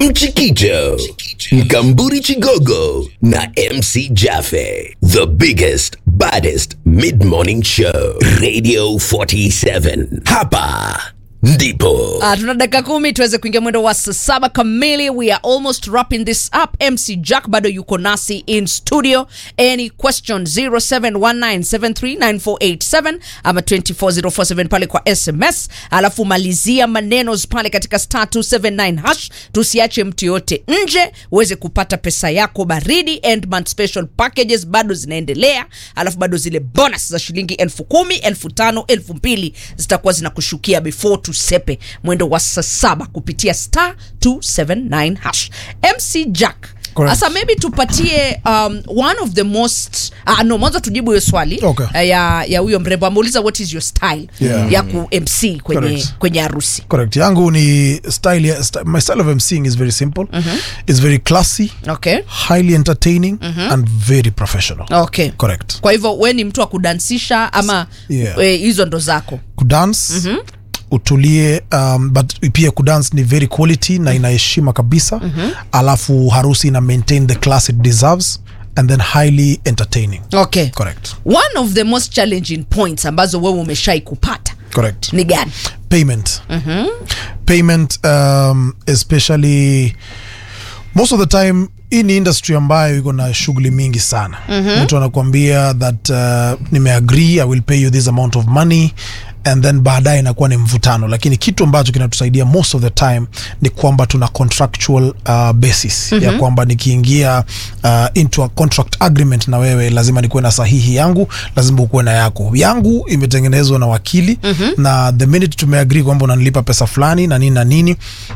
Mchikicho, Mkamburi Chigogo na MC Jaffe. The biggest, baddest mid-morning show. Radio 47. Hapa ndipo. Uh, tuna dakika kumi tuweze kuingia mwendo wa saa saba kamili we are almost wrapping this up mc jack bado yuko nasi in studio any question 0719739487 ama 24047 pale kwa sms alafu malizia maneno pale katika star 279 hash tusiache mtu yoyote nje uweze kupata pesa yako baridi endman special packages bado zinaendelea alafu bado zile bonus za shilingi elfu kumi elfu tano elfu mbili zitakuwa zinakushukia before tusepe mwendo wa saa saba kupitia star 279 hash mc jack Correct. sasa maybe tupatie um, one of the most uh, no mwanzo tujibu hiyo swali Okay. uh, ya ya huyo mrembo ameuliza what is your style Yeah. ya ku mc kwenye Correct. kwenye harusi correct yangu ni style, ya- st my style of mcing is very simple it's very classy okay highly entertaining and very professional okay correct kwa hivyo we ni mtu wa kudansisha ama Yeah. eh, hizo ndo zako kudance utulie um, but pia kudance ni very quality na inaheshima kabisa alafu harusi ina maintain the class it deserves and then highly entertaining okay correct one of the most challenging points ambazo wewe umeshai kupata correct ni gani payment payment um, especially most of the time hii ni industry ambayo iko na shughuli mingi sana mtu anakuambia that uh, nimeagree i will pay you this amount of money and then baadaye inakuwa ni mvutano lakini kitu ambacho kinatusaidia most of the time ni kwamba tuna contractual uh, basis ya kwamba nikiingia uh, into a contract agreement na wewe lazima nikuwe na sahihi yangu lazima ukuwe na yako yangu imetengenezwa na wakili na the minute tumeagree kwamba unanilipa pesa fulani na nini na nini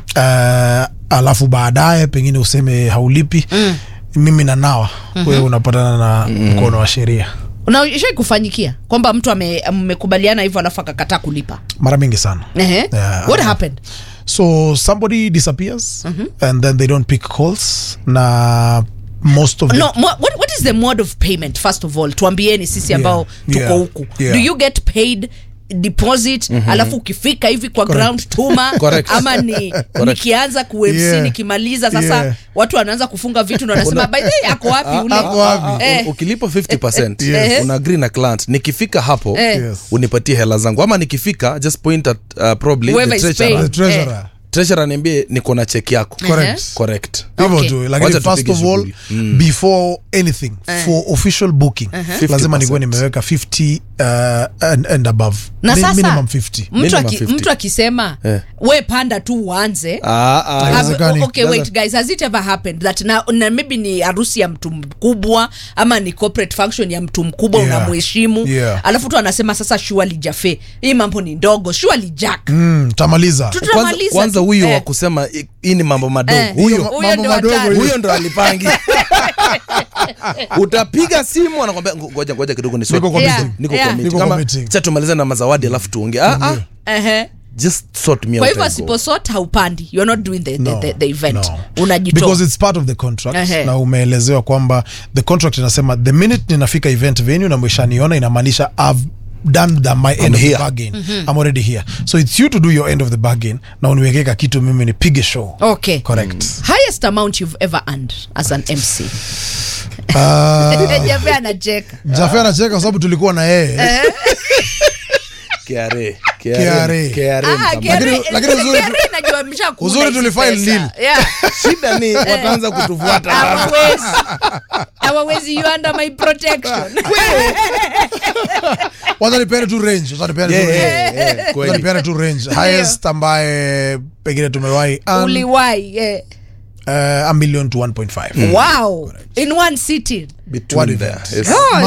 uh, alafu baadaye pengine useme haulipi mimi na nawa wewe unapatana na mkono wa sheria unaishai kufanyikia kwamba mtu ame- mmekubaliana hivyo alafu akakataa kulipa mara mingi sana Ehe. Yeah. what happened so somebody disappears and then they don't pick calls na most of the no mo- what, what is the mode of payment first of all tuambieni sisi ambao tuko yeah, huku yeah. do you get paid deposit alafu ukifika hivi kwa ground tuma Correct. ama ni nikianza ku MC Yeah. nikimaliza sasa Yeah. watu wanaanza kufunga vitu ndo wanasema by the way ako wapi ule Ako wapi? Eh. ukilipa 50 Yes. una agree na client nikifika hapo Eh. Yes. unipatie hela zangu ama nikifika just point at uh, probably Whoever the is treasurer. the paying. treasurer treasurer niambie niko na cheki yako correct correct hivyo Okay. tu lakini Wacha first tupige of all shughuli. before anything for official booking lazima 50%. nikuwe nimeweka 50 uh, and, and above na Mi- sasa minimum 50 mtu, Minimum aki, 50. mtu akisema Eh. we panda tu uanze Ah, ah, Have- Haiwezekani. okay wait guys has it ever happened that na, na maybe ni harusi ya mtu mkubwa ama ni corporate function ya mtu mkubwa Yeah. unamheshimu Yeah. alafu tu anasema sasa shuali jafe hii mambo ni ndogo shuali jack mm, tamaliza Tu- kwanza, tutamaliza kwanza tu. huyo Eh. wa kusema "I- hii ni mambo madogo Eh. huyo Huyo mambo ndo madogo hatari. hiyo. huyo ndo alipangi utapiga simu anakwambia "Ngo- ngoja ngoja kidogo ni Niko kwa Yeah. meeting. niko Yeah. kwa meeting. Niko kwa kama meeting. cha tumalize na mazawadi alafu tuongee ah, ah, Ehe. just sort me kwa out hivyo and go. asiposot haupandi you're not doing the, the, No, the, the event no. unajitoa because it's part of the contract Ehe. na umeelezewa kwamba the contract inasema the minute ninafika event venue na mweshaniona inamaanisha I've done the, my end of here. the bargain I'm already here so it's you to do your end of the bargain na uniwekeka kitu mimi nipige show okay correct highest amount you've ever earned as an mc uh, jafe anacheka Jafe anacheka kwa sababu tulikuwa na yeye KRA, KRA. KRA Ah, mtamba- Gary- Lakini- lakini uzuri- Gary najua mshakula uzuri hizi tulifile pesa. nil. Yeah. shida ni wataanza kutufuata sasa. hawawezi hawawezi you under my protection wacha nipeane tu range wacha nipeane tu Yeah, range yeah, yeah, Wacha kweli. nipeane tu range highest ambaye pengine tumewahi earn, uliwai yeah. uh, a million to 1.5 wow in one sitting Between What there. event? Yes. God.